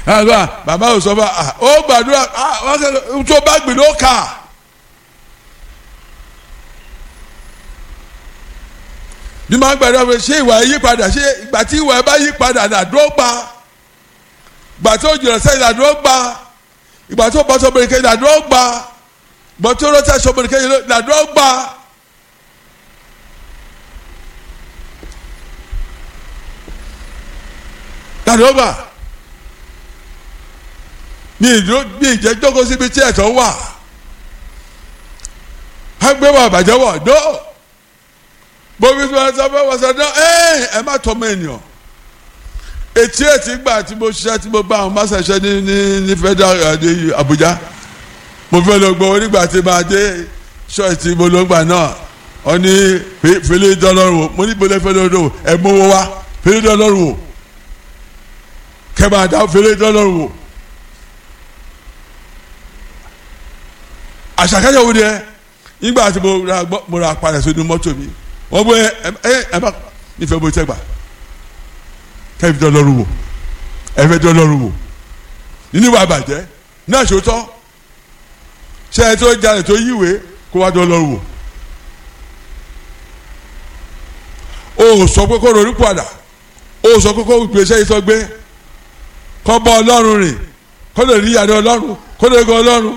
àgbà bàbá ò sọ fún wa ó gbàdúrà wọ́n kẹ́ tó bá gbìn ló kà. bí máa ń gbàdúrà pé ṣé ìwà yí padà ṣé ìgbà tí ìwà bá yí padà nàdúró gba ìgbà tó jìnnà sẹ́yìn nàdúró gba ìgbà tó bọ́ sọ́mọ́ni kẹ́yìn nàdúró gba ìgbà tó rọ́ṣẹ́ sọ́mọ́ni kẹ́yìn nàdúró gba. nàdúró gba mi ìdúró mi ìjẹ́ jókòó síbi tí ẹ̀tọ́ wà á gbé wà bàjẹ́ wọ̀ dó bóbi tí wọ́n sọ fẹ́ wọ́n sọ dán ẹ́ ẹ má tọ́ mọ ènìyàn etí etí gbà tí mo ṣiṣẹ́ tí mo bá àwọn máṣe ṣe ní ní ní federal ní Abuja mo fẹ́ lọ gbọ́ onígbà tí máa dé ṣọ́ọ̀ṣì tí mo lọ gbà náà wọ́n ní fèlè dọ́lọ́rùn o mo ní bọ́lẹ̀ fèlè dọ́lọ́rùn ẹ̀ mọ́wọ́ wa fèlè dọ́lọ́rùn o kẹ́ máa dá fèlè dọ́lọ́rùn o. àṣàkájọ wo ni ẹ nígbà tí mo ra gbọ́ mo ra padà sínú mọ́tò mi wọ́n bọ́ ẹ ẹ ẹ bá nífẹ̀ẹ́ bó tẹ́ gbà kẹ́mi tó lọ́rùn wò ẹ fẹ́ tó lọ́rùn wò nínú ìwà àbàjẹ́ náà ṣòótọ́ ṣé ẹ tó jalè tó yíwèé kó wá tó lọ́rùn wò o sọ pé kó ronú padà o sọ pé kó gbèsè yìí tó gbé kó bọ́ ọlọ́run rìn kó lè rí ìyàrá ọlọ́run kó lè gan ọlọ́run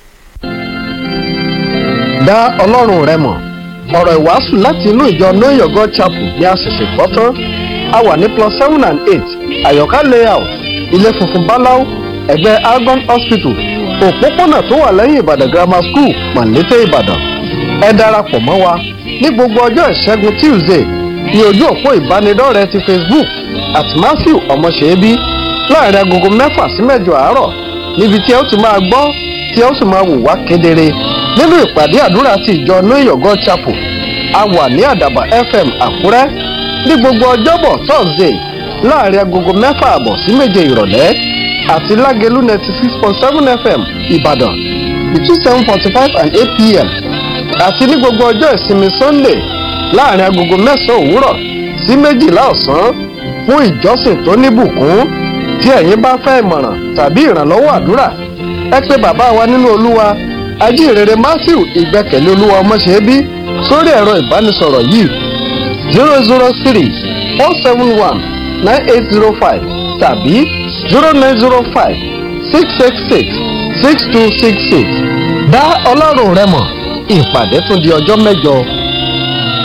dá ọlọ́run rẹ mọ̀ ọ̀rọ̀ ìwàásù láti inú ìjọ know your god chapel ní àṣẹ̀ṣẹ̀ gbọ́ tán a wà ní plus seven and eight àyọ̀ká layout ilé funfun báláú ẹ̀gbẹ́ algon hospital òpópónà tó wà lẹ́yìn ìbàdàn grammar school mọ̀lété ìbàdàn ẹ darapọ̀ mọ́ wa ní gbogbo ọjọ́ ìṣẹ́gun tuesday ní ojú òpó ìbánidọ́rẹ̀ẹ́ ti facebook at matthew ọmọṣẹ́bí láàrin agogo mẹ́fà sí mẹ́jọ àárọ̀ níbi tí ẹ ó ti máa gbọ́ tí ẹ ó sì máa wò wá kedere nínú ìpàdé àdúrà ti ìjọ know your god chapel a wà ní àdàbà fm àkúrẹ́ ní gbogbo ọjọ́bọ̀ thursday láàrin agogo mẹ́fà àbọ̀ sí méje ìrọ̀lẹ́ àti lágẹ̀lú ninety six point seven fm ìbàdàn between seven forty five and eight pm àti ní gbogbo ọjọ́ ìsinmi sunday láàrin agogo mẹ́sàn-án òwúrọ̀ sí méjìlá ọ̀sán fún ìjọsìn tó níbùkún tí ẹ̀yin bá fẹ́ ìmọ̀ràn tàbí ìrànlọ́wọ́ àdúrà ẹ pé bàbá wa nínú olúwa ajínrere matthew ìgbẹ́kẹ̀lé olúwa ọmọṣẹ́bí sórí ẹ̀rọ ìbánisọ̀rọ̀ yìí zero zero three four seven one nine eight zero five tàbí zero nine zero five six six six six two six six dá ọlọ́run rẹ mọ̀ ìpàdé tún di ọjọ́ mẹ́jọ